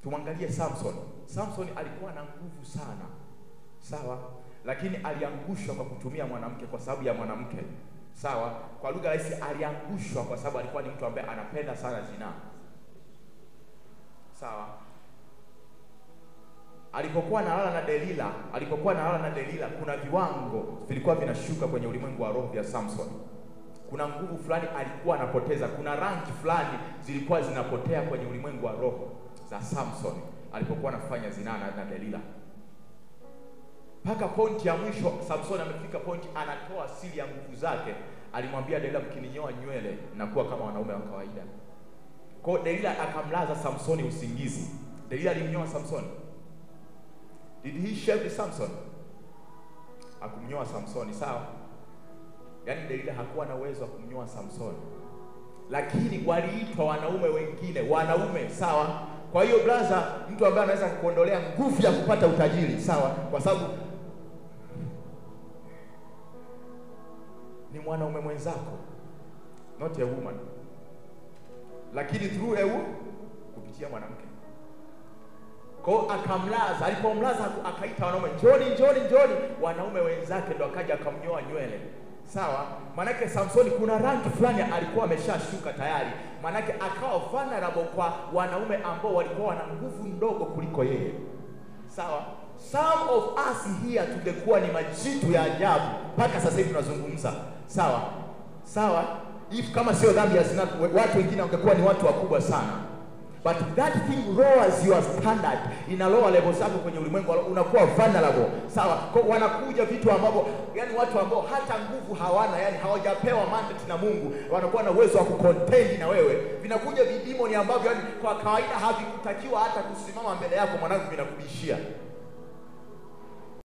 Tumwangalie Samson. Samson alikuwa na nguvu sana, sawa, lakini aliangushwa kwa kutumia mwanamke, kwa sababu ya mwanamke, sawa. Kwa lugha rahisi, aliangushwa kwa sababu alikuwa ni mtu ambaye anapenda sana zinaa, sawa. Alipokuwa analala na Delila, alipokuwa analala na Delila, kuna viwango vilikuwa vinashuka kwenye ulimwengu wa roho vya Samson. Kuna nguvu fulani alikuwa anapoteza, kuna rangi fulani zilikuwa zinapotea kwenye ulimwengu wa roho za Samson alipokuwa anafanya zinaa na, na Delila, mpaka pointi ya mwisho. Samson amefika pointi, anatoa siri ya nguvu zake. Alimwambia Delila, mkininyoa nywele nakuwa kama wanaume wa kawaida. Kwa hiyo Delila akamlaza Samsoni usingizi. Delila alimnyoa Samsoni? Did he shave Samson? Hakumnyoa Samsoni, sawa. Yaani Delila hakuwa na uwezo wa kumnyoa Samsoni, lakini waliitwa wanaume wengine, wanaume sawa. Kwa hiyo blaza, mtu ambaye anaweza kukuondolea nguvu ya kupata utajiri sawa, kwa sababu ni mwanaume mwenzako, not a woman, lakini through a woman, kupitia mwanamke. Kwa hiyo akamlaza, alipomlaza akaita wanaume, njoni, njoni, njoni. Wanaume wenzake ndo akaja akamnyoa nywele Sawa, manake Samsoni kuna rangi fulani alikuwa ameshashuka tayari, manake akawa vulnerable kwa wanaume ambao walikuwa wana nguvu ndogo kuliko yeye. Sawa, some of us here tungekuwa ni majitu ya ajabu mpaka sasa hivi tunazungumza. Sawa sawa, if kama sio dhambi ya zina, watu wengine wangekuwa ni watu wakubwa sana but that thing lowers your standard, ina lower level zako kwenye ulimwengu, unakuwa vulnerable. Sawa, kwa wanakuja vitu ambavyo, yani watu ambao hata nguvu hawana, yani hawajapewa mandate na Mungu, wanakuwa na uwezo wa kucontend na wewe. Vinakuja vidimoni ambavyo, yani kwa kawaida havikutakiwa hata kusimama mbele yako, mwanangu, vinakubishia